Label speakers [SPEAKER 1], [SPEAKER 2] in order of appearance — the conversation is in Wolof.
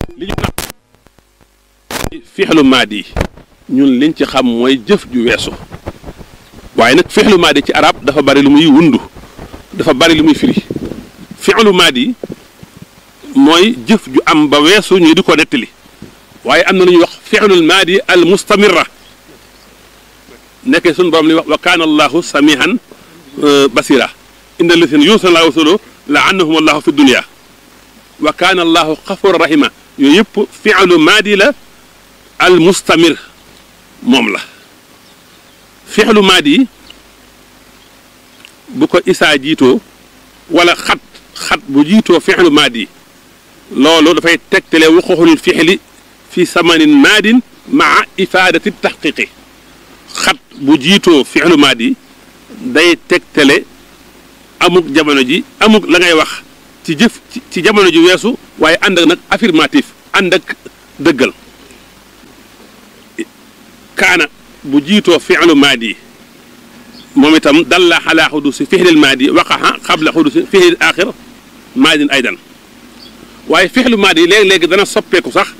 [SPEAKER 1] li ñu naan fixlu maadi ñun liñ ci xam mooy jëf ju weesu waaye nag fixlu maadi ci arab dafa bari lu muy wundu dafa bari lu muy firi fixlu maadi mooy jëf ju am ba weesu ñu di ko nettali waaye am na lu ñuy wax fixlul maadi al mustamirra nekkee suñu borom li wax wa kaana allahu samihan basira inna alladhina yuusuna llaaha wa rasulahu laanahum allahu fi dunia wa kaana allahu xafura rahima yooyu yëpp fi'lu maadi la al mustamir moom la fi'lu maadi bu ko isaa jiitoo wala xat xat bu jiitoo fi'lu maadi loolu dafay tegtale wuquxul fi'li fi samanin maadin maa ifaadati taxqiqi xat bu jiitoo fi'lu maadi day tegtale amuk jamono ji amuk la ngay wax ci jëf ci jamono ji weesu waaye ànd ak nag affirmatif ànd ak dëggal kaana bu jiitoo fi'lu maadi moom itam dalla ala xudusi fixlil maadi waqaxa xabla xudusi fixlil axir maadin aydan waaye fixlu maadi léegi-léegi dana soppeeku sax